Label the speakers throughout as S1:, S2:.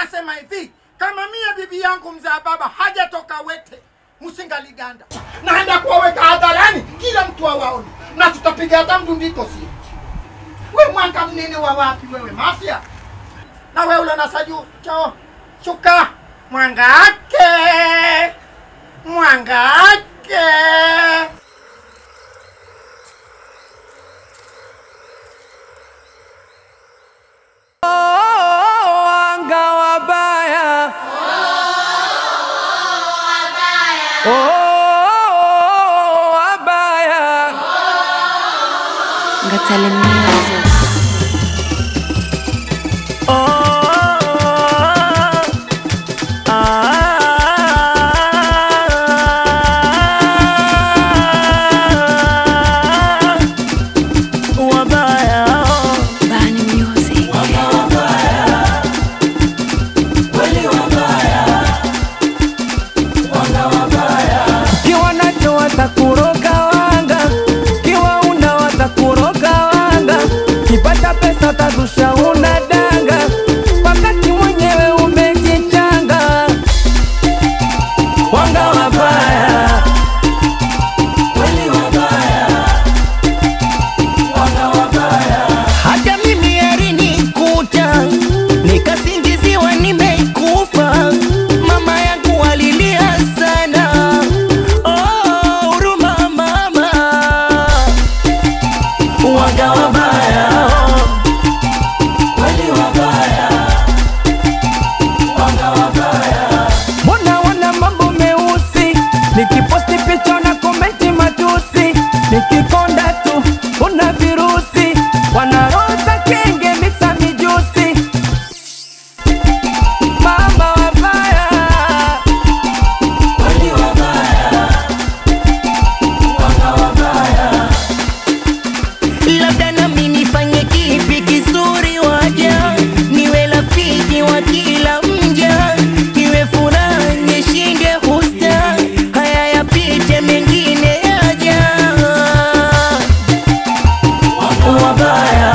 S1: nasema hivi kama mie bibi yangu mzaa baba hajatoka wete msingaliganda naenda kuwaweka hadharani kila mtu awaone na tutapiga hata mdundiko si we mwanga mnene wa wapi wewe mafya na we ule nasaju cho shuka mwanga ake mwanga ake
S2: wanga wabaya Oh, wabaya
S3: Ngatale Music.
S2: Oh, ah, wabaya
S3: Bani Music.
S2: kiwa nacho watakuroga wanga, kiwa una watakuroga wanga, kipata pesa tazusha una danga, wakati mwenyewe umejichanga. Wanga wabaya, hata mimi alinikuta nikasingiziwa nimeikufa, mama yangu alilia sana. Oh, huruma mama, waga wabaya mbona wana mambo meusi, nikiposti picha na komenti matusi, nikikonda tu una virusi, wanaroza kenge mixa mijusi, mama wabaya labda nami nifanye kipi kizuri waja niwe rafiki wa kila mja kiwe furaha nishinde husta haya yapite mengine yaja wabaya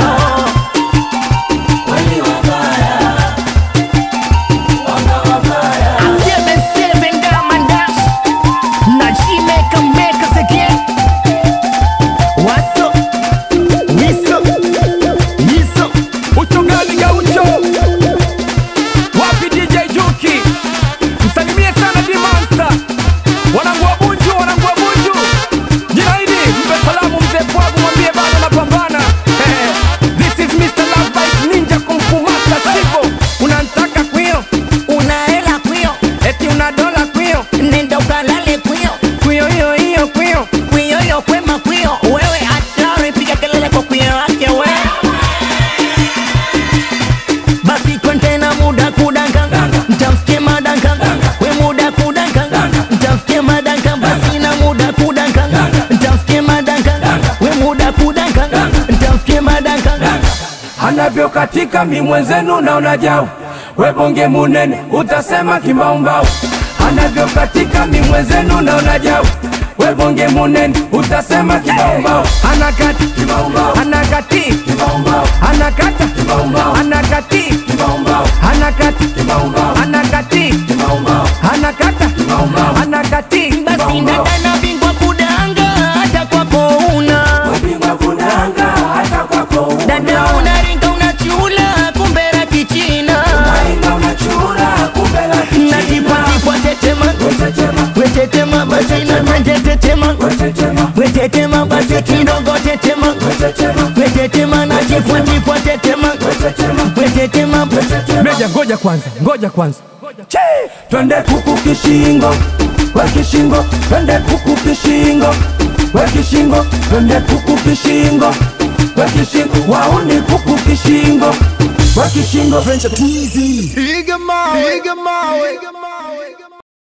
S2: Seven, seven, Diamond Dash. Na she make 'em make us again. What's up? Wiso, Yiso, uchogali gaucho wapi DJ Juki, msalimie sana Dimonsta, wanangu wa Bunju, wanangu wa Bunju, jina hili mpe salamu mzee Pwagu, mwambie bado napambana. Eh, This is Mr. Love Bite Ninja Kung Fu Master Sivo, unanitaka kwio, una hela kwio, eti una dola kwio, nenda ukalale kwio, kwio hiyo hiyo kwio, kwio hiyo kwema kwio, wewe achari, piga kelele kwa kwio wake we basi kontena muda kudanka mtamfikie madanka we muda kudanka mtamfikie madanka basi na muda kudanka mtamfikie madanka we muda kudanka mtamfikie madanka anavyokatika mi mwenzenu naona jau we bonge munene utasema kimbaumbau anavyokatika mi mwenzenu naona jau we bonge munene utasema kimbaumbau anakati anakati anakata anakati anakati anakati anakata anakati basi ndadana bingwa kudanga hata kwako una dada unaringa unachula kumbera kichina natipatipwa tetema wetetema basi natanje tetema wetetema basi kidogo tetema wetetema natifwatifwa tetema wetetema meja ngoja kwanza ngoja kwanza Che! twende kuku kishingo we kishingo twende kuku kishingo we kishingo twende kuku kishingo we kishingo wauni kuku kishingo we kishingo
S4: Piga mawe, piga mawe.